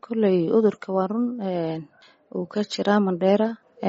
kolley cudurka waa run uu ka jiraa mandheera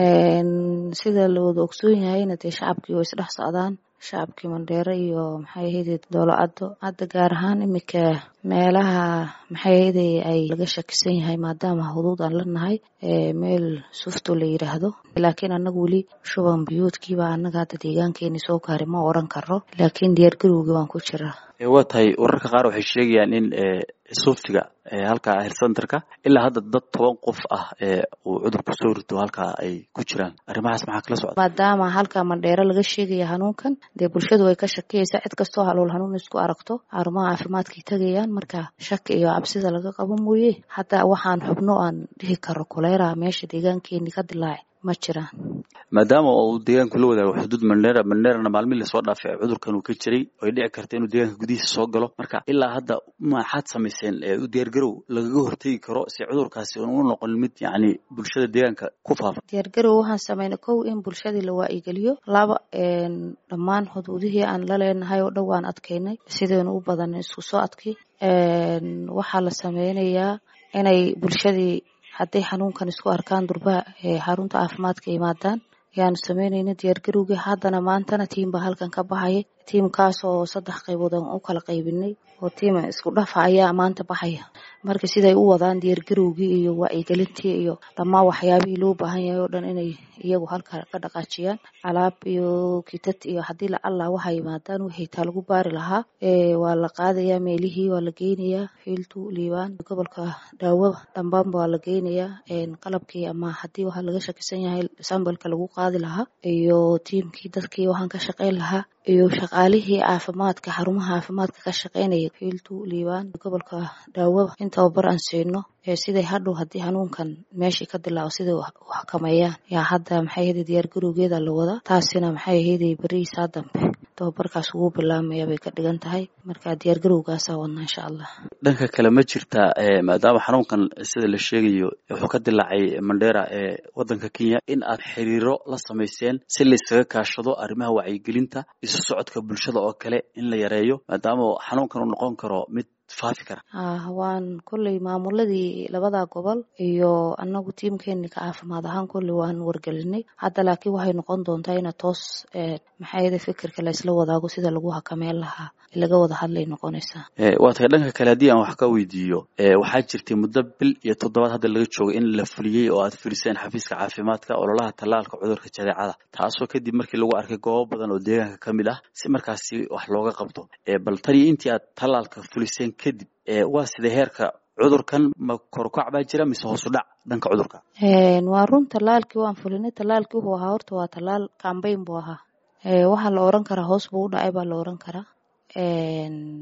sida la wada ogsoon yahayna dee shacabkii way isdhex socdaan shacabkii mandheere iyo maxay ahayde doolacado hadda gaar ahaan iminka meelaha maxay ahayde ay laga shakisan yahay maadaama huduud aan la nahay meel sufto la yidhaahdo laakiin annaga weli shuban biyoodkiiba annaga hadda deegaankeeni soo gaari ma oran karo laakiin diyaargarowgii waan ku jiraa waa tahay wararka qaar waxay sheegayaan in suftiga halkaa hercenterka ilaa hadda dad toban qof ah uu cudurku soo rito halkaa ay ku jiraan arrimahaas maxaa kala socda maadaama halkaa mandheero laga sheegaya hanuunkan dee bulshadu way ka shakiyaysaa cid kastoo halool hanuun isku aragto xarumaha caafimaadkay tegayaan marka shaki iyo cabsida laga qabo mooye hadda waxaan xubno aan dhihi karo kolera meesha deegaankeeni ka dilaaci ma jiraan maadaama uu deegaanku la wadaago xuduud mandheera mandheerana maalmihi lasoo dhaafay cudurkan uu ka jiray oo ay dhici karta inuu deegaanka gudihiisa soo galo marka ilaa hadda maxaad samayseen u diyaargarow lagaga hortegi karo si cudurkaasi u noqon mid yacni bulshada deegaanka ku faafa diyaargarow waxaan sameynay kow in bulshadii la waa'igeliyo laba dhammaan xuduudihii aan la leenahay oo dhow aan adkaynay sidaynu u badan isku soo adkay waxaa la sameynayaa inay bulshadii hadday xanuunkan isku arkaan durbaha xarunta caafimaadka yimaadaan ayaanu sameynayna diyaargarowgii haddana maantana tiim baa halkan ka baxaya tiimkaas oo saddex qaybood aan u kala qaybinay oo tiim isku dhafa ayaa maanta baxaya marka siday u wadaan diyaargarowgii iyo wacyigelintii iyo dhammaan waxyaabihii loo baahan yahay oo dhan inay iyagu halka ka dhaqaajiyaan alaab iyo kitad iyo haddii lacalla waxay yimaadaan wixii taa lagu baari lahaa waa la qaadayaa meelihii waa la geynayaa fiiltu liibaan gobolka dhaawada dhambaanba waa la geynayaa qalabkii ama haddii waxaa laga shakisan yahay sambalka lagu qaadi lahaa iyo tiimkii dadkii waxaan ka shaqeyn lahaa iyo shaqaalihii caafimaadka xarumaha caafimaadka ka shaqeynaya fiiltu liibaan gobolka dhaawada in tababar aan siino siday hadhow haddii xanuunkan meeshii ka dilaaco siday u xakameeyaan yaa hadda maxay ahayde diyaargarowgeeda la wadaa taasina maxay ahayde berihiisaa dambe tababarkaas ugu bilaamaya bay ka dhigan tahay marka diyaargarowgaasaa wadnaa insha allah dhanka kale ma jirtaa maadaama xanuunkan sida la sheegayo wuxuu ka dilaacay mandheera ee waddanka kenya in aad xiriiro la samayseen si laysaga kaashado arrimaha wacyigelinta isu socodka bulshada oo kale in la yareeyo maadaama xanuunkan uu noqon karo mid faafi kara waan kolley maamuladii labada gobol iyo anagu tiimkeeni ka caafimaad ahaan kolley waan wargelinay hadda laakiin waxay noqon doontaa ina toos maxaayada fikirka laysla wadaago sida lagu hakameyn lahaa laga wada hadlay noqonaysaa waa tahay dhanka kale haddii aan wax ka weydiiyo waxaa jirtay muddo bil iyo toddobaad hadda laga joogay in la fuliyey oo aad fuliseen xafiiska caafimaadka ololaha tallaalka cudurka jadeecada taasoo kadib markii lagu arkay goobo badan oo deegaanka ka mid ah si markaasi wax looga qabto bal taniyo intii aad tallaalka fuliseen kadib waa sidee heerka cudurkan ma korukac baa jira mise hoosu dhac dhanka cudurka waa run tallaalkii waan fulinay tallaalkii wuxuu ahaa horta waa tallaal cambayn buu ahaa waxaa la oran karaa hoos buu u dhacay baa la oran karaa